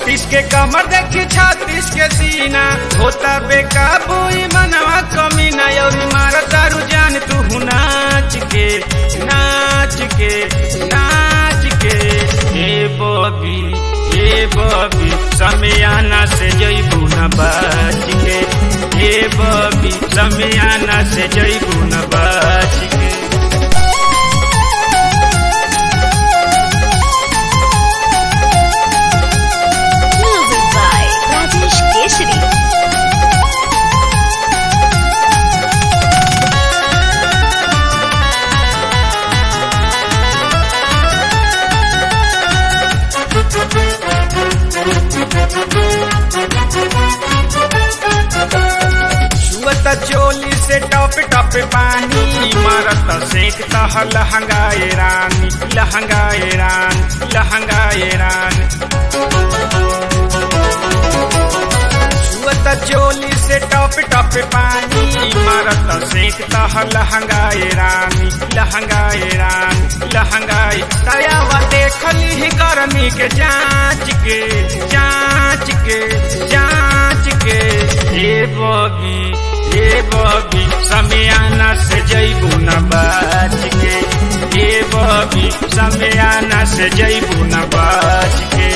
बत्तीस के कमर देखी छत्तीस के सीना होता बेकाबू ई मनवा कमी ना और मारा दारू जान तू नाच के नाच के नाच के हे बबी हे बबी समियाना से जईबू न बच के हे बबी समियाना से जईबू न बच के Music by Rajesh Keshri. छुअत चोली से टप टप पानी मारत सेक तह लहंगाए रानी लहंगाए रान लहंगाए रान छुअत चोली से टप टप पानी मारत सेक तह लहंगाए रानी लहंगाए रान लहंगाए तयावा देखली ही गर्मी के जांच के जांच के जांच के हे बबी हे बबी समियाना से जईबू न बच के हे बबी समियाना से जईबू न बच के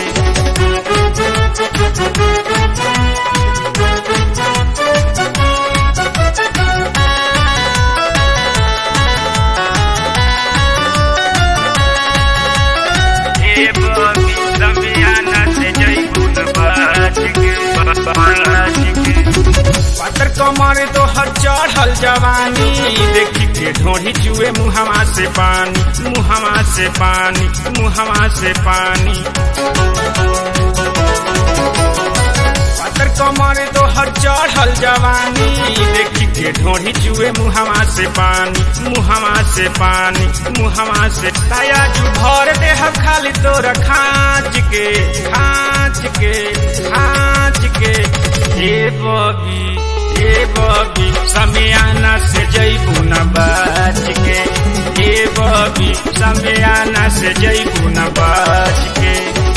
हे बबी समियाना से जईबू न बच के बच के पातर कमर तो हर चढ़ल जवानी देखी के ढोढ़ी जुए मुहवा से पानी मुहवा से पानी मुहवा से पानी पातर कमर तो हर चढ़ल जवानी देखी के ढोढ़ी जुए मुहवा से पानी मुहवा से पानी मुहवा से ताया जू भर देह खाली तोरा खाँच के खाँच के खाँच के हे बबी हे बबी समियाना से जईबू न बच के हे बबी समियाना से जईबू न बच के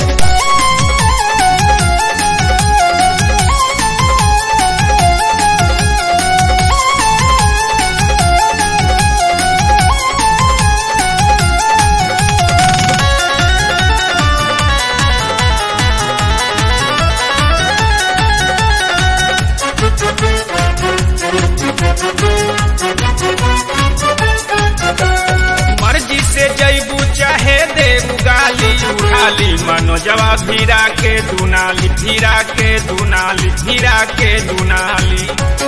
मर्जी से जईबू चाहे देबू गाली उठाली मनो जवाब भीरा के दुनाली भीरा के दुनाली भीरा के दुनाली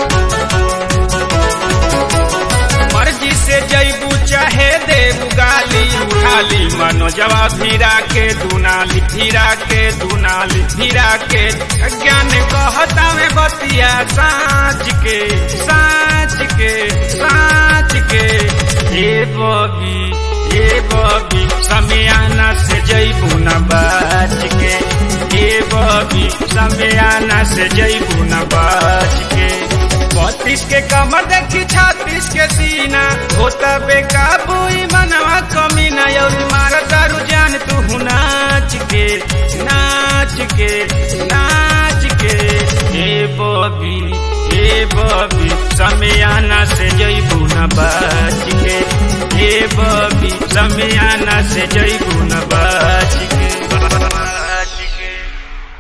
मर्जी से जईबू चाहे देबू गाली उठाली मनो जवाब भीरा के दुनाली भीरा के दुनाली भीरा के ज्ञान कहता में बतिया साँच के साँच के साँच के हे बबी हे बबी समियाना से जईबू न बच के हे बबी समियाना से जईबू न बच के बत्तीस के कमर देखी छत्तीस के सीना होता बेकाबू ई मनवा कमी ना और मारा दारू जान तू नाच के नाच के नाच के हे बबी हे बबी समियाना से जईबू न बच के हे बबी समियाना से जईबू